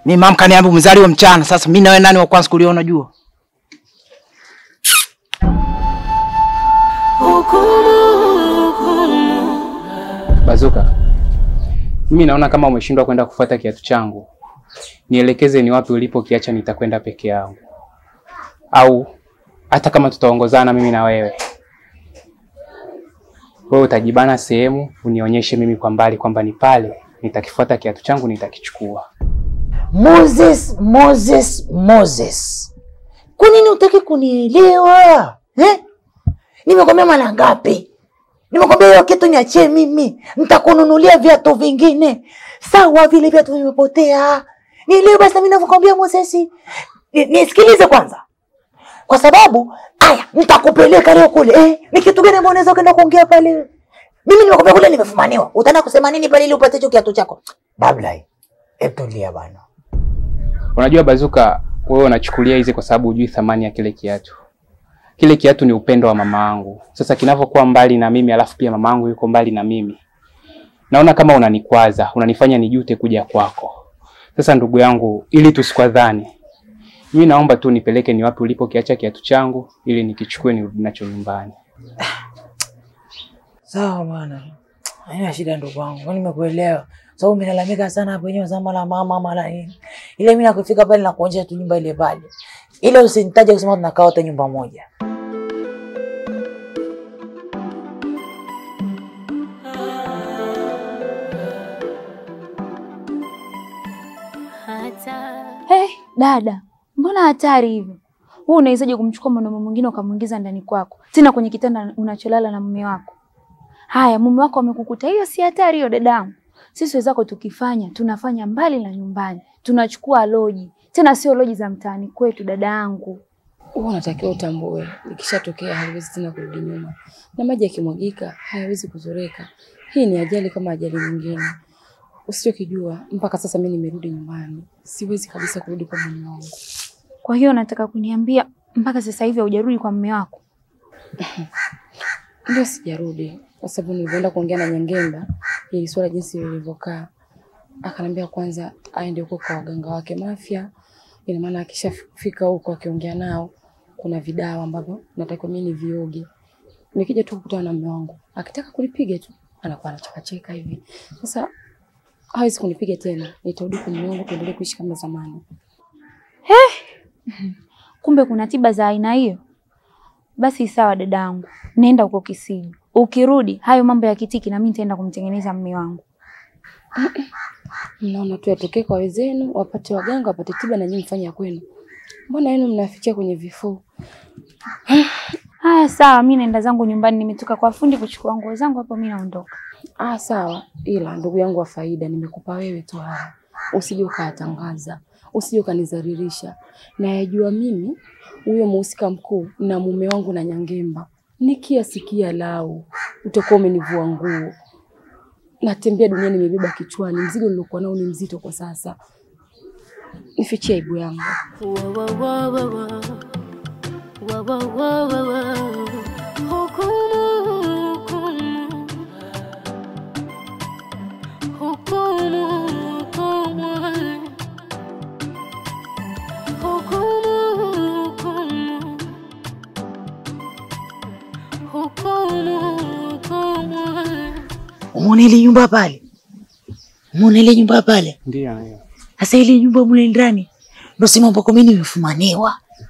Mimi mama kaniambia umezaliwa mchana. Sasa mimi na wewe nani wa kwanza kuliona jua? Bazuka, mimi naona kama umeshindwa kwenda kufuata kiatu changu, nielekeze ni wapi ulipokiacha, nitakwenda peke yangu, au hata kama tutaongozana mimi na wewe, wewe utajibana sehemu unionyeshe mimi kwa mbali kwamba ni pale, nitakifuata kiatu changu, nitakichukua. Moses, Moses, Moses, kwa nini utaki kunielewa eh? Nimekwambia mara ngapi? Nimekwambia hiyo kitu niachie mimi, nitakununulia viatu vingine. Sawa, vile viatu vimepotea. Nielewe basi, mimi navyokwambia Moses. Ni- Nisikilize kwanza, kwa sababu aya, nitakupeleka leo kule eh. Ni kitu gani ambao unaweza kwenda kuongea pale? Mimi nimekwambia kule nimefumaniwa, utaenda kusema nini pale ili upate hicho kiatu chako? Babla, hebu tulia bana. Unajua Bazuka, wewe unachukulia hizi kwa sababu hujui thamani ya kile kiatu. Kile kiatu ni upendo wa mama yangu. Sasa kinavyokuwa mbali na mimi, alafu pia mama yangu yuko mbali na mimi, naona kama unanikwaza, unanifanya nijute kuja kwako. Sasa ndugu yangu, ili tusikwadhani, mimi naomba tu nipeleke ni wapi ulipokiacha kiatu changu, ili nikichukue nirudi nacho nyumbani. Sawa bwana, haina shida ndugu wangu, mimi nimekuelewa. Sababu umelalamika sana hapo wenyewe za mara mama mara nini. Ile mimi nakufika pale na kuonyesha tu nyumba ile pale. Ile usinitaje kusema tunakaa wote nyumba moja. Hey, dada, mbona hatari hivyo? Wewe unawezaje kumchukua mwanaume mwingine ukamwingiza ndani kwako, tena kwenye kitanda unacholala na mume wako? Haya, mume wako amekukuta, hiyo si hatari hiyo, dadangu? Sisi wenzako tukifanya, tunafanya mbali na nyumbani, tunachukua loji, tena sio loji za mtaani kwetu, dadangu. Huwa unatakiwa utambue, ikishatokea haiwezi tena kurudi nyuma, na maji yakimwagika hayawezi kuzoreka. Hii ni ajali kama ajali nyingine. Usichokijua, mpaka sasa mimi nimerudi nyumbani, siwezi kabisa kurudi kwa mume wangu. Kwa hiyo nataka kuniambia mpaka sasa hivi haujarudi kwa mume wako? Ndio sijarudi, kwa sababu nilivyoenda kuongea na Nyangemba ili swala jinsi lilivyokaa, akanambia kwanza aende huko kwa waganga wake Mafia. Ina maana akishafika huko akiongea nao, kuna vidawa ambavyo natakiwa mimi nivioge. Nikija tu kukutana na mume wangu, akitaka kunipiga tu anakuwa anachekacheka hivi. Sasa hawezi kunipiga tena, nitarudi kwa mume wangu, tuendelee kuishi kama zamani. Kumbe kuna tiba za aina hiyo. Basi sawa, dadangu, nenda huko Kisiju. Ukirudi hayo mambo ya kitiki, na mimi nitaenda kumtengeneza mume wangu. Mnaona tu yatokee kwa wenzenu, wapate waganga, wapate tiba, na nyinyi mfanye ya kwenu. Mbona yenu mnafikia kwenye vifuu? Haya, sawa, mimi naenda zangu nyumbani. Nimetoka kwa fundi kuchukua nguo zangu hapo, mimi naondoka. Ah, sawa. Ila ndugu yangu wa faida, nimekupa wewe tu haya, usije ukayatangaza, usije ukanizaririsha. Nayajua mimi huyo mhusika mkuu na mume wangu na Nyangemba, nikiasikia lau utakuwa umenivua nguo. Natembea dunia nimebeba kichwani, mzigo nilokuwa nao ni mzito kwa sasa. Nifichie aibu yangu. Umeona ile nyumba pale? Umeona ile nyumba pale? Ndio, ndio. Sasa ile nyumba mule ndani ndo sehemu ambako mimi nimefumaniwa.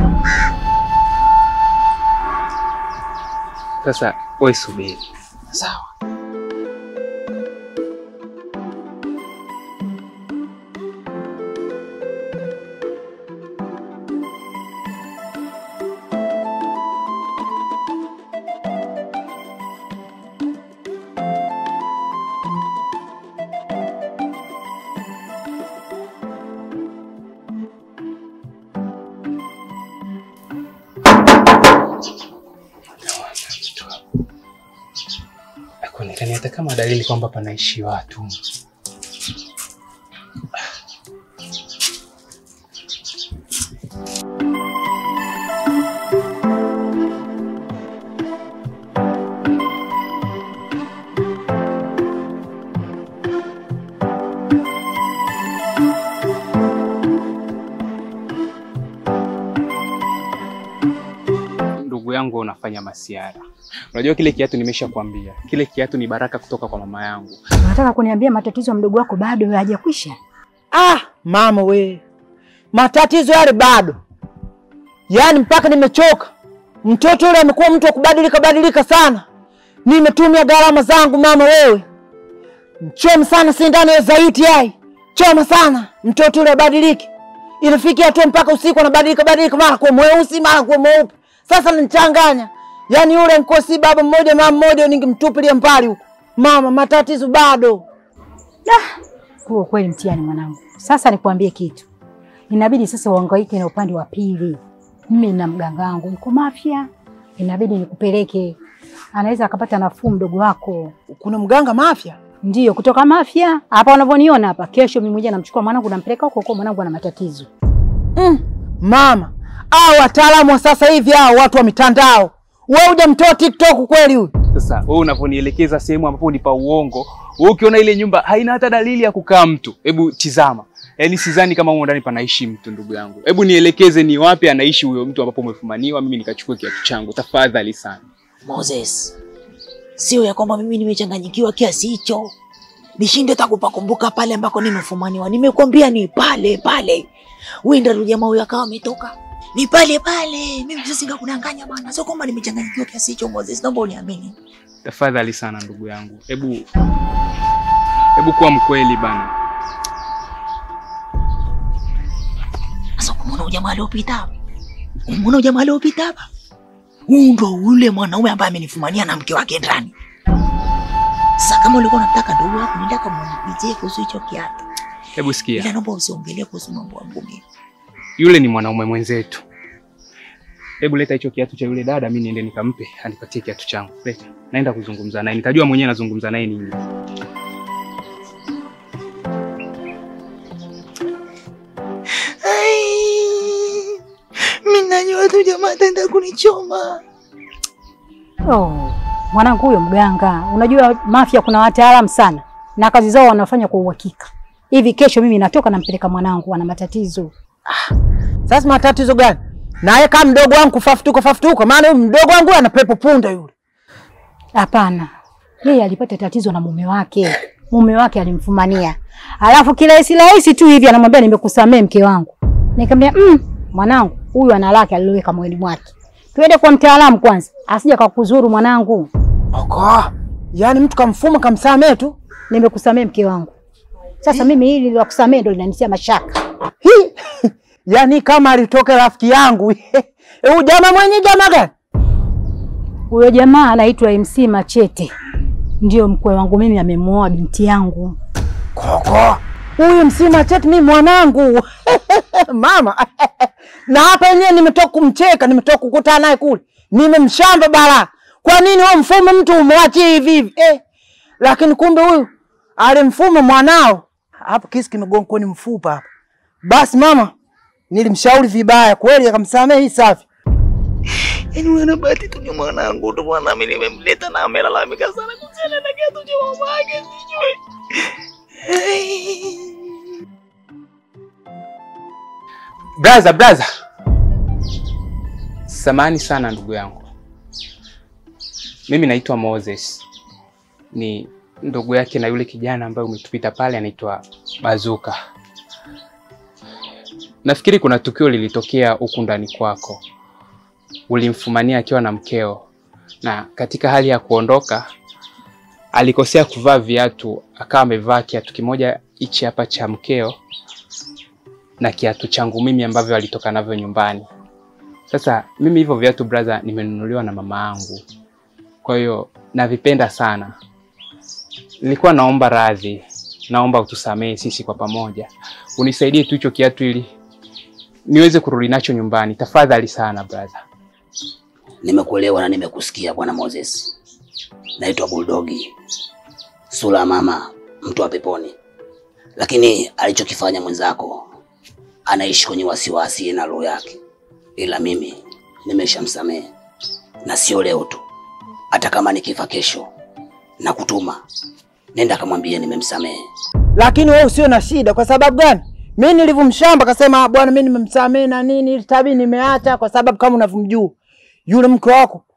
Sasa wewe subiri. Sawa. Hakuonekani hata kama dalili kwamba panaishi watu. kufanya masiara. Unajua kile kiatu nimeshakwambia, kile kiatu ni baraka kutoka kwa mama yangu. Unataka kuniambia matatizo ya mdogo wako bado hayajakwisha? Ah, mama we, matatizo yale bado, yaani mpaka nimechoka. Mtoto yule amekuwa mtu wa kubadilika badilika sana. Nimetumia gharama zangu mama wewe, choma sana sindano ya zaiti yai, choma sana mtoto yule abadilike. Inafikia hatua mpaka usiku anabadilika badilika, mara kuwa mweusi mara kuwa mweupe. Sasa nanichanganya, yaani yule nkosi baba mmoja mama mmoja, ningemtupilia mbali huko. Mama, matatizo bado. Huo kweli mtihani mwanangu. Sasa nikwambie kitu, inabidi sasa uhangaike na upande wa pili. Mimi na mganga wangu yuko Mafia, inabidi nikupeleke, anaweza akapata nafuu mdogo wako. Kuna mganga Mafia? Ndiyo, kutoka Mafia hapa unavyoniona hapa. Kesho mimi mmoja namchukua mwanangu nampeleka huko huko, mwanangu ana matatizo. Mm, mama, hao wataalamu wa sasa hivi hao watu wa mitandao, wewe hujamtoa TikTok kweli huyu? Sasa wewe unavyonielekeza sehemu ambapo ni pa uongo, wewe ukiona ile nyumba haina hata dalili ya kukaa mtu, hebu tizama. Yaani sidhani kama humo ndani panaishi mtu ndugu yangu. Hebu nielekeze ni wapi anaishi huyo mtu ambapo umefumaniwa, mimi nikachukua kiatu changu. Tafadhali sana. Moses, sio ya kwamba mimi nimechanganyikiwa kiasi hicho nishinde hata kupakumbuka pale ambako nimefumaniwa. Nimekwambia ni pale pale, wenda tu jamaa huyo akawa ametoka, ni pale pale. Mimi sasa singakudanganya bwana, sio kwamba nimechanganyikiwa kiasi hicho. Moses, naomba uniamini. Tafadhali sana ndugu yangu. Hebu hebu kuwa mkweli bana. Sasa kumwona huyu jamaa aliopita hapa, kumwona huyu jamaa aliopita hapa, huyu ndo ule mwanaume ambaye amenifumania na mke wake ndani. Sasa kama ulikuwa unataka ndugu yako, nenda kamuulizie kuhusu hicho kiatu, Hebu sikia. ila naomba usiongelee kuhusu mambo ya mbugi. Yule ni mwanaume mwenzetu. Hebu leta hicho kiatu cha yule dada, mimi niende nikampe anipatie kiatu changu. Leta. Naenda kuzungumza naye. Nitajua mwenyewe nazungumza naye nini. Mimi najua tu jamaa ataenda kunichoma. Oh, mwanangu huyo mganga, unajua Mafia kuna wataalamu sana na kazi zao wanafanya kwa uhakika. Hivi kesho mimi natoka nampeleka mwanangu, ana matatizo. Sasa matatizo gani? Naye kama mdogo wangu kufafutuka fafutuka, maana huyu mdogo wangu ana pepo punda yule. Hapana, yeye alipata tatizo na mume wake. Mume wake alimfumania, alafu kirahisi rahisi tu hivi anamwambia nimekusamee mke wangu. Nikamwambia mm, mwanangu huyu ana lake aliloweka moyoni mwake, tuende kwa mtaalamu kwanza, asije kakuzuru mwanangu. Oko. Yaani mtu kamfuma kamsamee tu. Nimekusamee mke wangu. Sasa mimi hili la kusamee ndo linanitia mashaka. Hi. Yaani kama alitoka rafiki yangu. Huyu jamaa mwenye jamaa gani? Huyo jamaa anaitwa MC Machete, ndio mkwe wangu mimi, amemuoa binti yangu. Koko. Huyu msima chetu mimi mwanangu. Mama. Na hapa yenyewe nimetoka kumcheka, nimetoka kukutana naye kule. Nimemshamba bala. Kwa nini wewe mfumo mtu umwachie hivi hivi? Eh. Lakini kumbe huyu alimfuma mwanao. Hapo kisi kimegonga kwenye mfupa hapa. Basi mama, nilimshauri vibaya kweli akamsamehe hii safi. Yaani wewe na bahati tu ni mwanangu tu bwana, mimi nimemleta na amelalamika sana kuhusiana na kiatu cha mama yake sijui. Braza, braza. Samani sana ndugu yangu. Mimi naitwa Moses. Ni ndugu yake na yule kijana ambaye umetupita pale anaitwa Bazuka. Nafikiri kuna tukio lilitokea huku ndani kwako. Ulimfumania akiwa na mkeo na katika hali ya kuondoka alikosea kuvaa viatu, akawa amevaa kiatu kimoja hichi hapa cha mkeo na kiatu changu mimi ambavyo alitoka navyo nyumbani. Sasa mimi hivyo viatu brother, nimenunuliwa na mama yangu, kwa hiyo navipenda sana. Nilikuwa naomba radhi, naomba utusamehe sisi kwa pamoja, unisaidie tu hicho kiatu ili niweze kurudi nacho nyumbani, tafadhali sana brother. Nimekuelewa na nimekusikia bwana Moses. Naitwa Bulldogi, sura ya mama, mtu wa peponi. Lakini alichokifanya mwenzako, anaishi kwenye wasiwasi na roho yake, ila mimi nimeshamsamehe, na sio leo tu, hata kama nikifa kesho na kutuma, nenda kamwambie nimemsamehe. Lakini wewe usio na shida kwa sababu gani? Mimi nilivyomshamba akasema bwana, mimi nimemsamehe na nini, ili tabii nimeacha kwa sababu kama unavyomjua yule mke wako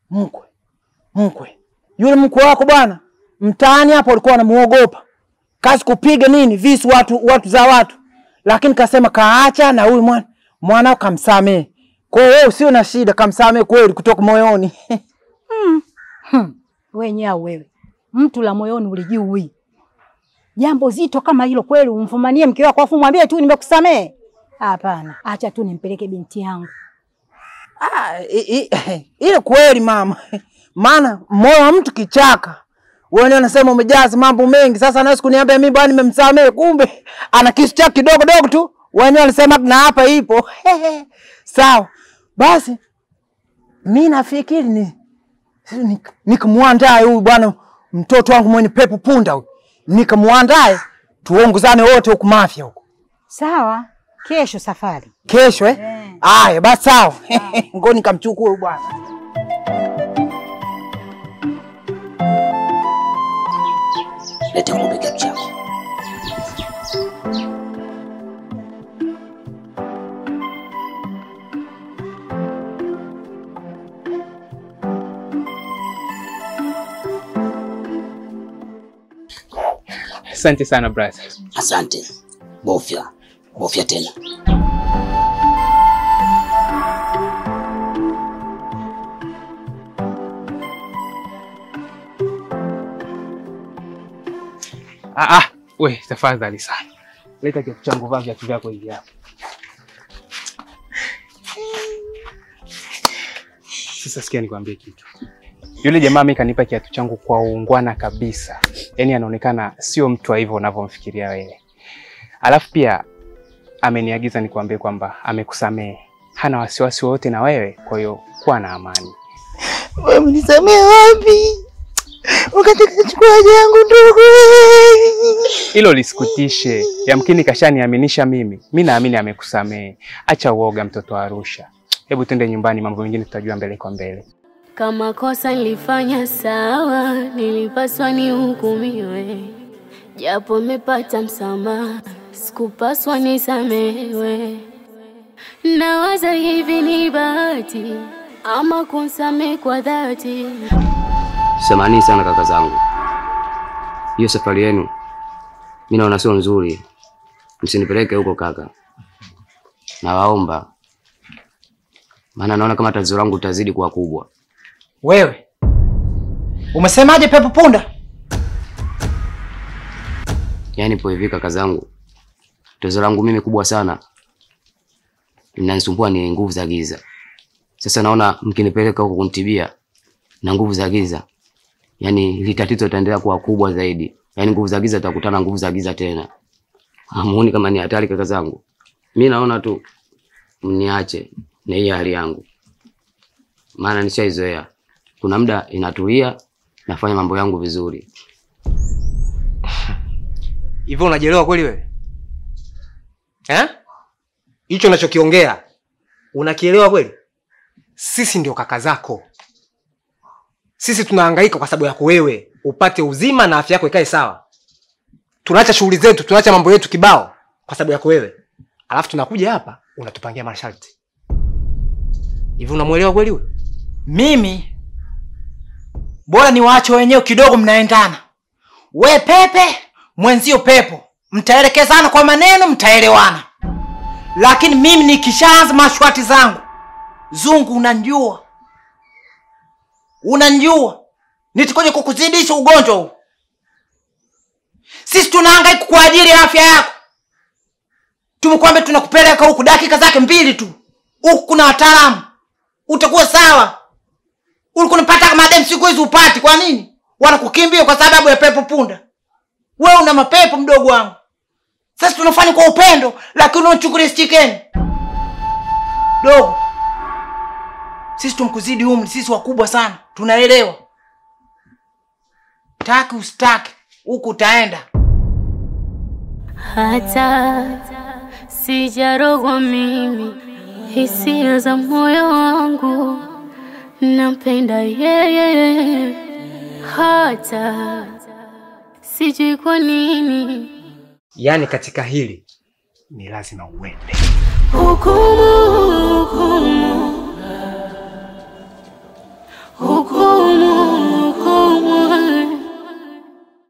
mkwe mkwe, yule mkwe wako bwana, mtaani hapo walikuwa wanamuogopa, kazi kupiga nini visu watu watu za watu, lakini kasema kaacha na huyu mwana mwanao kamsamehe. Kwa hiyo wewe usio na shida, kamsamehe kweli kutoka moyoni. Hmm. Wenye au wewe mtu la moyoni ulijui jambo zito kama hilo kweli, umfumanie mke wako afu mwambie tu nimekusamehe? Hapana, acha tu nimpeleke binti yangu. Ah, i- i- ile kweli mama, maana moyo wa mtu kichaka. Wewe unasema umejaza mambo mengi, sasa naweza kuniambia mimi bwana nimemsamehe, kumbe ana kisu chake kidogo dogo tu. Wenyewe wanasema na hapa ipo. Sawa basi, mi nafikiri ni ni- nikamwandae huyu bwana mtoto wangu mwenye pepo punda huyu, nikamwandae tuongozane wote huku Mafia huku Sawa, kesho safari. kesho eh? Aya, basi sawa. Ngo nikamchukua huyu bwana. Lete ng'ombe kikapu chako. Asante sana brother. Asante. Bofya, bofya tena. Ah, ah, we tafadhali sana, leta kiatu changu, vaa viatu vyako hivi hapa. Sasa sikia nikwambie kitu. Yule jamaa mimi kanipa kiatu changu kwa uungwana kabisa, yaani anaonekana sio mtu wa hivyo unavyomfikiria wewe. Alafu pia ameniagiza nikwambie kwamba amekusamehe, hana wasiwasi wowote na wewe, kwa hiyo kuwa na amani. Wewe mnisamee wapi? Wakati kachukua yangu ndugu. Hilo lisikutishe, yamkini kashaniaminisha mimi. Mi naamini amekusamehe. Acha uoga, mtoto wa Arusha. Hebu twende nyumbani, mambo mengine tutajua mbele kwa mbele. Kama kosa nilifanya sawa, nilipaswa nihukumiwe, japo mepata msamaha, sikupaswa nisamewe. Nawaza hivi ni bahati ama kunsamehe kwa dhati. Samahani sana kaka zangu, hiyo safari yenu mi naona sio nzuri, msinipeleke huko kaka, nawaomba, maana naona kama tatizo langu litazidi kuwa kubwa. Wewe umesemaje pepo punda? Yaani po hivi kaka zangu, tatizo langu mimi kubwa sana, linanisumbua ni nguvu za giza. Sasa naona mkinipeleka huko kunitibia na nguvu za giza, yaani hili tatizo litaendelea kuwa kubwa zaidi, yaani nguvu za giza zitakutana na nguvu za giza tena. Hamuoni kama ni hatari kaka zangu? Mi naona tu mniache na hii hali yangu, maana nishaizoea. Kuna muda inatulia, nafanya mambo yangu vizuri. Hivyo unajielewa kweli wewe? Eh? Hicho unachokiongea unakielewa kweli? Sisi ndio kaka zako. Sisi tunahangaika kwa sababu yako wewe, upate uzima na afya yako ikae sawa. Tunaacha shughuli zetu, tunaacha mambo yetu kibao kwa sababu yako wewe. Alafu tunakuja hapa unatupangia masharti. Hivi unamuelewa kweli wewe? Mimi bora ni waache wenyewe kidogo, mnaendana. We pepe, mwenzio pepo, mtaelekezana kwa maneno, mtaelewana. Lakini mimi nikishaanza mashwati zangu, zungu, unanjua, unanjua, nitakuja kukuzidisha ugonjwa huu. Sisi tunahangaika kwa ajili ya afya yako, tumekwambia tunakupeleka huku dakika zake mbili tu, huku kuna wataalamu, utakuwa sawa ulikuwa unapata madem siku hizi upati. Kwa nini wanakukimbia? Kwa sababu ya pepo punda. Wewe una mapepo mdogo wangu. Sasa tunafanya kwa upendo, lakini unachukulia chicken dogo. Sisi tumkuzidi umri, sisi wakubwa sana, tunaelewa. Taki usitaki, huku utaenda. hata sijarogwa mimi, hisia za moyo wangu nampenda yeye, hata sijui kwa nini Yaani katika hili ni lazima uende. huku